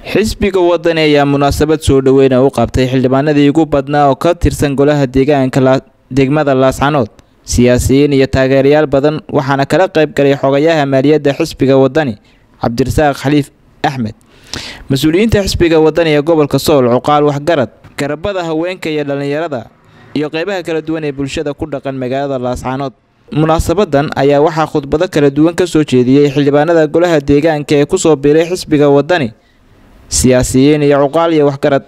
xisbiga wadani ayaa munaasabad soo dhoweyna u qabtay xildhibaanadii ugu badnaa oo ka tirsan golaha deegaanka degmada laascanood siyaasiyiin iyo taageerayaal badan waxaana kala qayb galay xogayaha maaliyadda xisbiga wadani cabdirasaaq khaliif axmed mas-uuliyiinta xisbiga wadani ee gobolka sool cuqaal waxgarad garabada haweenka iyo dhallinyarada iyo qeybaha kala duwan ee bulshada ku dhaqan magaalada laascanood munaasabadan ayaa waxaa khudbado kala duwan ka soo jeediyey xildhibaanada golaha deegaanka ee kusoo biiray xisbiga wadani siyaasiyiin iyo cuqaal iyo waxgarad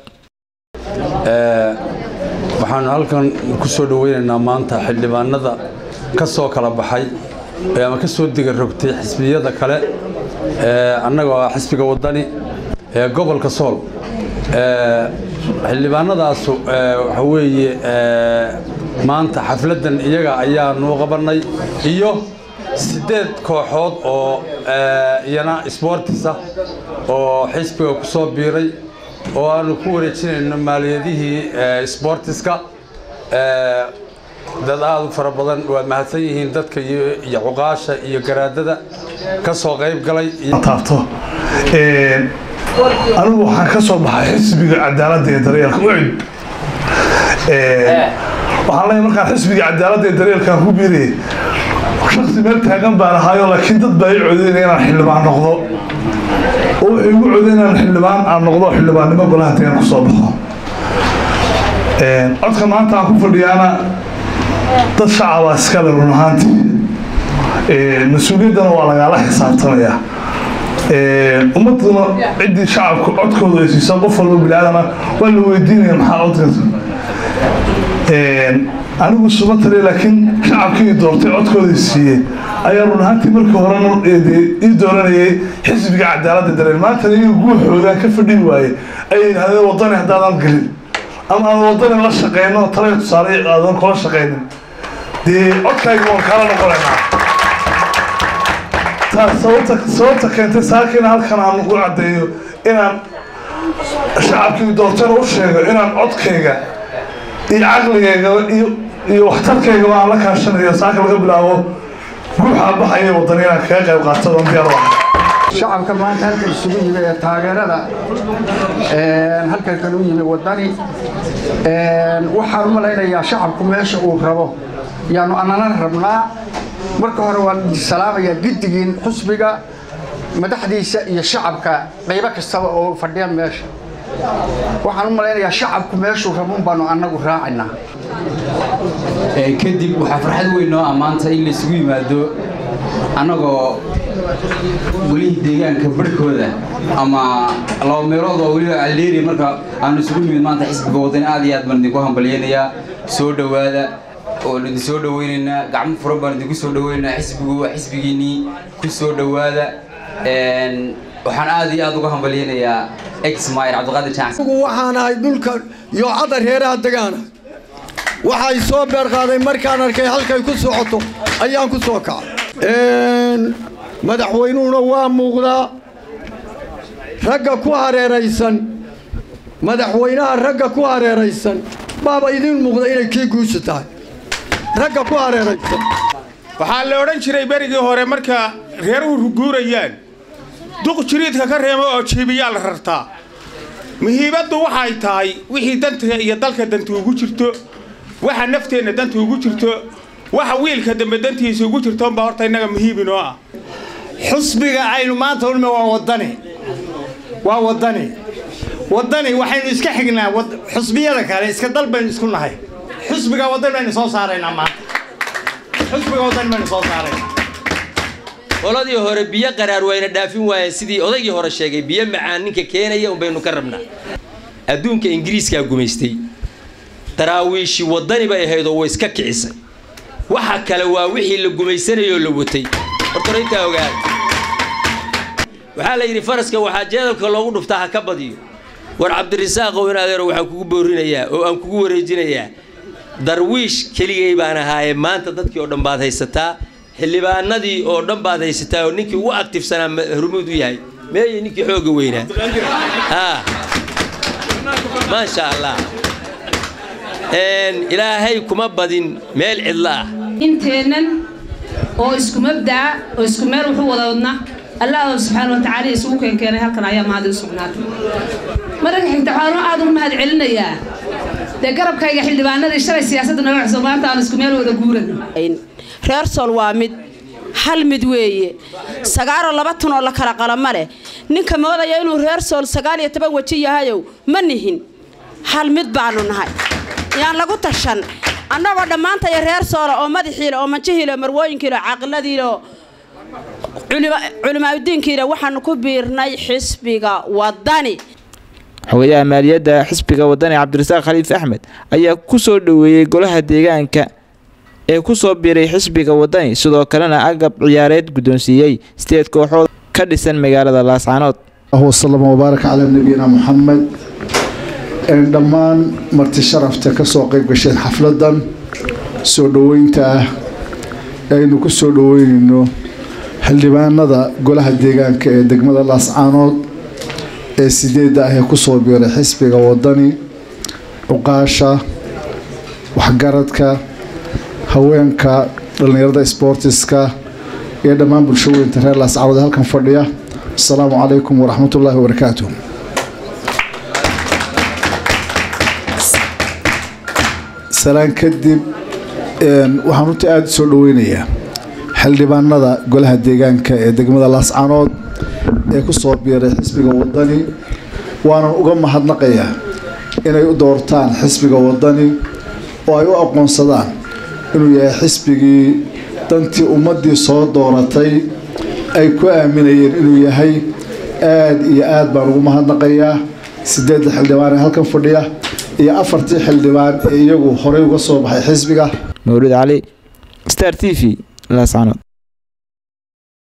waxaanu halkan ku soo dhoweynaynaa maanta xildhibaanada ka soo kala baxay ama ka soo diga rogtay xisbiyada kale annagoo ah xisbiga wadani ee gobolka sool xildhibaanadaasu waxa weeye maanta xafladdan iyaga ayaanu qabannay iyo siddeed kooxood oo iyana sboortisa oo xisbiga ku soo biiray oo aanu ku wareejinayno maaliyadihii sboortiska dad aada u fara badan waad mahadsan yihiin dadka iyo cuqaasha iyo garaadada ka soo qayb galay taabto anigu waxaan ka soo baxay xisbiga cadaaladda ee daryeelka ucid waxaan leeyahay markaan xisbiga cadaaladda ee daryeelkaan ku biirayay shaksi meel taagan baan ahaayo laakiin dad baa i codeynaya inaan xildhibaan noqdo oo waxay igu codeyn inaan xildhibaan aan noqdo xildhibaannimo golaha deegaan ku soo baxo codka maanta aan ku fadhiyaana dad shacabaa iskale run ahaantii mas-uuliyaddana waa lagaala xisaabtamayaa ummaduna ciddii shacabku codkooda ay siisaa qof walba biniaadama waa la weydiinaya maxaa codkaas anigu suba tale laakiin shacabkii doortay codkooda siiyey ayaa run ahaantii markii horena ii dooranayay xisbiga cadaaladda dareen maantana iyaga guuxoogaan ka fadhin waaye ayay yidhahdeen wadani haddaadan gelin ama aan wadani la shaqeyno tale tusaale aadan kula shaqeynin dee codkayga waan kaala noqonaynaa taas sababta sababta keentay saakiina halkan aan ugu caddeeyo inaan shacabkii doortana u sheego inaan codkayga iyo caqligayga iyo iyo waxtarkaygaba aan la kaashanayo saaka laga bilaabo guuxaa baxaya wadani inaan kaga qayb qaato oon diyaar u ahay shacabka maanta halkan isugu yimi ee taageerada halkan kan u yimi wadani waxaan u malaynayaa shacabku meesha uu rabo yaanu anana rabnaa marka hore waan salaamayaa giddigiin xusbiga madaxdiisa iyo shacabka qaybo kastaba oo fadhiya meesha waxaan u malaynayaa shacabku meeshuu rabuun baanu annagu raacaynaa kadib waxaa farxad weyn noo ammaanta in laysugu yimaado annagoo welihii deegaanka barhkooda ama laba meelood oo weliba aldeeri marka aanu isugu nimid maanta xisbiga wadani aad iyo aad baan idinku hambalyaynayaa soo dhowaada oon idin soo dhoweynaynaa gacmo furan baan idinku soo dhoweynaynaa xisbigu waa xisbigiinnii ku soo dhowaada waxaan aad iyo aad uga hambalyaynayaa exmir cabdiqaadir jaansan waxaan ahay dhulka yoocada reeraha degaana waxay soo beerqaaday markaan arkay halkay ku socoto ayaan ku soo kacay madaxweynuhuna waa muuqdaa ragga ku hareeraysan madaxweynaha ragga ku hareeraysan baaba idiin muuqda inay kii guusha tahay ragga ku hareeraysan waxaa la odhan jiray berigii hore marka reeruhu ruguurayaan duq jiriidka ka reemo oo jiibiyaa la rartaa muhiimaddu waxay tahay wixii danta iyo dalka danta ugu jirto waxa nafteenna danta ugu jirto waxa wiilka dambe dantiisa ugu jirtoonbaa horta innaga muhiiminoo ah xusbiga aynu maanta ulme waa wadani waa wadani wadani waxaynu iska xignaa xusbiyada kale iska dal baynu isku nahay xusbiga wadani baynu soo saaraynaa maanta xusbiga wadani baynu soo saaraynaa qoladii hore biyo qaraar wayna dhaafin waayeen sidii odaygii hore sheegay biyo macaan ninka keenaya unbaynu ka rabnaa adduunka ingiriiskaa gumaystay daraawiishi wadani bay ahayd oo way iska kicisay waxa kale waa wixii la gumaysanayoo la watay hortorintaa ogaada waxaa la yidhi faraska waxaa jeedalka loogu dhuftaa ha ka badiyo war cabdirisaaqow in adeero waxaan kugu boorinayaa oo aan kugu wareejinayaa darwiish keligay baan ahaaye maanta dadkii oo dhan baad haysataa xildhibaanadii oo dhan baad haysataa oo ninkii ugu aktifsanaa hormuud u yahay meeye ninkii xooga weynaa maasha allah ilaahay kuma badin meel cidlo ah inteennan oo isku mabdaca oo isku meel wuxu wada wadna allah subxaana watacaala isugu keenkeenay halkan ayaa mahad u sugnaatay mararka xigta waxaan aad ugu mahad celinayaa dee garabkayga xildhibaanadii shalay siyaasadda naga cusub maanta aan isku meel wada guurano reer sool waa mid hal mid weeye sagaaroo laba tan oo la kala qalama leh ninka moodaya inuu reer sool sagaal iyo toban weji yahayow ma nihin hal mid baanu nahay yaan lagu tashan annagoo dhammaantaya reer soola oo madaxiile oo manjihiile marwooyinkiile caaqiladiile oo culimaadudiinkiile waxaanu ku biirnay xisbiga wadani xogayaha maaliyadda xisbiga wadani cabdirasaaq khaliif axmed ayaa ku soo dhoweeyey golaha deegaanka ee ku soo biiray xisbiga wadani sidoo kalena agab ciyaareed guddoonsiiyey sideed kooxood ka dhisan magaalada laascaanood wasalama wabaarak calaa nabiyina muxamed dhammaan marti sharafta ka soo qayb gasheen xafladan soo dhoweynta ah aynu ku soo dhoweynayno xildhibaanada golaha deegaanka ee degmada laascaanood ee sideedda ah ee kusoo biiray xisbiga wadani cuqaasha waxgaradka haweenka dhallinyarada sboortiska iyo dhammaan bulshooyinta reer laascaanood ee halkan fadhiya asalaamu calaykum waraxmatullaahi wabarakaatu salaan kadib waxaan runtii aada u soo dhoweynayaa xildhibaanada golaha deegaanka ee degmada laascaanood ee ku soo biiray xisbiga wadani waanan uga mahadnaqayaa inay u doortaan xisbiga wadani oo ay u aqoonsadaan inuu yahay xisbigii dantii ummaddii soo dooratay ay ku aaminayeen inuu yahay aada iyo aad baan ugu mahadnaqayaa sideedda xildhibaan ee halkan fadhiya iyo afartii xildhibaan ee iyagu horey uga soo baxay xisbiga mawlid cali star t v laascaanood